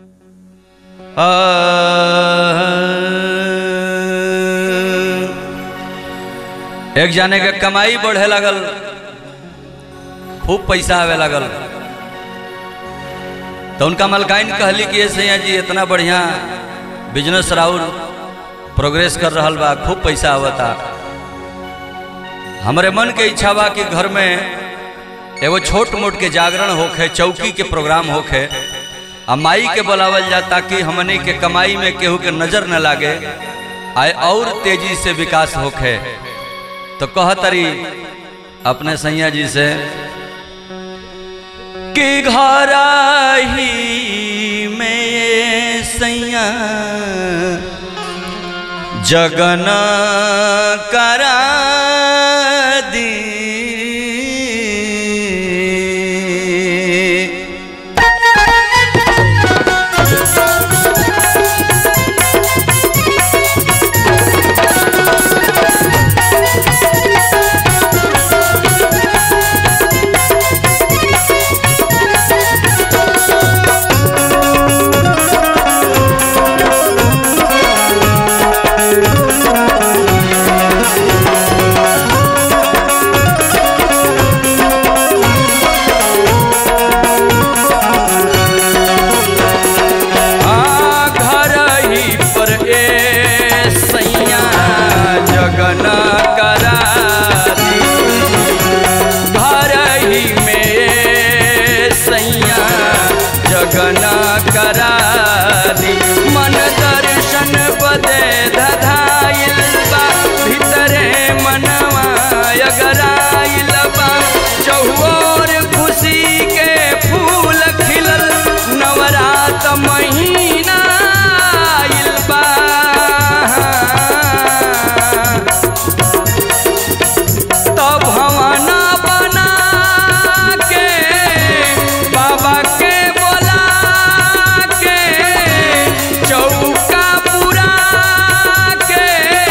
एक जाने के कमाई बढ़े लगल खूब पैसा आवे लगल तो उनका मलकाइन कहली कि ये सैया जी इतना बढ़िया बिजनेस राउर प्रोग्रेस कर रहा बा खूब पैसा आवता हमारे मन के इच्छा बा कि घर में एगो छोट मोट के जागरण होखे चौकी के प्रोग्राम होखे आ माई के बुलावल जा ताकि हमने के कमाई में केहू के नजर न लागे आए और तेजी से विकास होखे तो कहतरी अपने सैया जी से कि घर ही में सैया जगन करा दी घर ही पर ए सैया जगन करा दी घर ही में ए सैया जगन करा दी मन दर्शन बदे धधाइल बा भीतरे मनवा अगराइल बा चहुओर खुशी के फूल खिलल नवरात महीना आइल बा तो भवन बना के बाबा के बोला के चौका पुरा के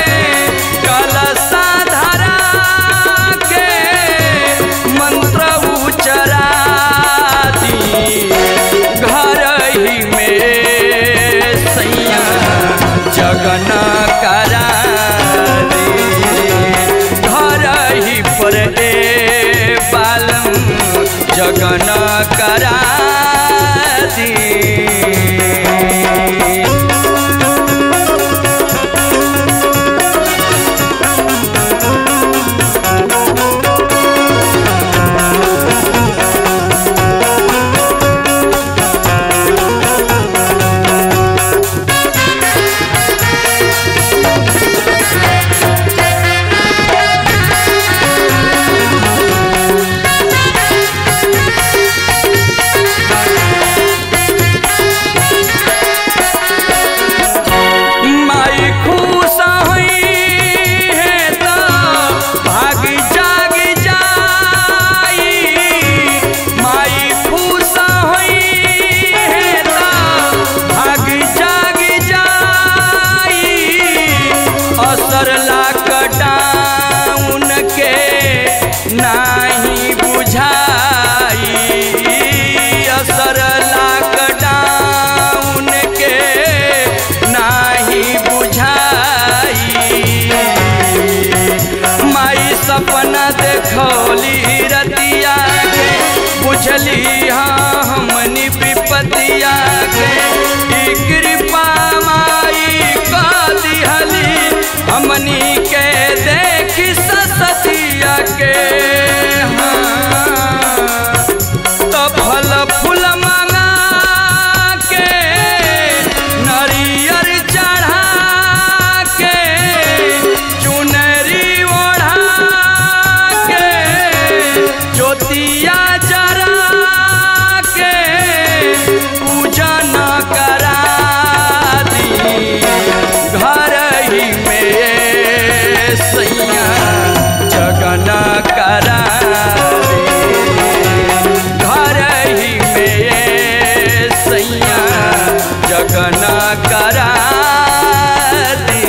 कलशा धरा के मंत्र उचरा दी घर ही में सैया जगन करा दी घर ही पर ए बालम जगन करा दी माई खुश हुई है तो भाग जाग जाई माई खुश हुई है तो भाग जाग जाई असर लॉकडाउन के नाही बुझाई असर लॉकडाउन के नाही बुझाई माई सपना देखौली रतिया के बुझली हाँ हमनी विपतिया के ई कृपा माई का दिहली हमनी के देखी ससतिया के हाँ तो फल फूल मंगा के नरियर चढ़ा के चुनरी ओढ़ा के ज्योतिया जरा के पूजन करा दी घर ही में सैया जगन करा दी घर ही में सैया जगन करा दी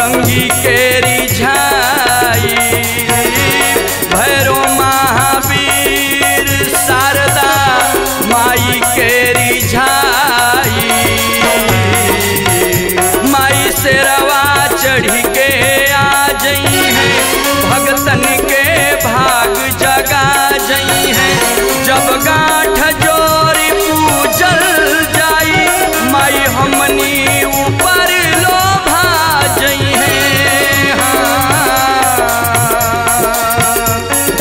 बजरंगी के रिझाई भैरो महावीर शारदा माई के रिझाई माई से रवा चढ़ी के आ जई है भगतन के भाग जगा जई है जब गांठ जोरी पूजल जाई माई हमनी ऊपर लोभा जई है हाँ।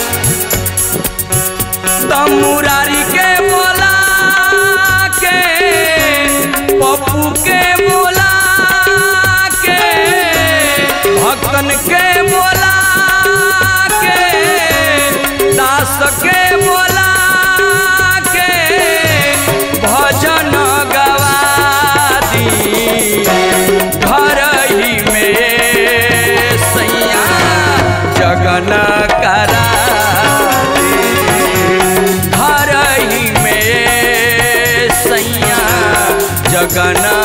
तमुरारी के बोला के पप्पू के बोला के भक्तन के बोला के दास के बोला के भजन गवा दी घर ही में सैया जगन करा दी घर ही में सैया जगन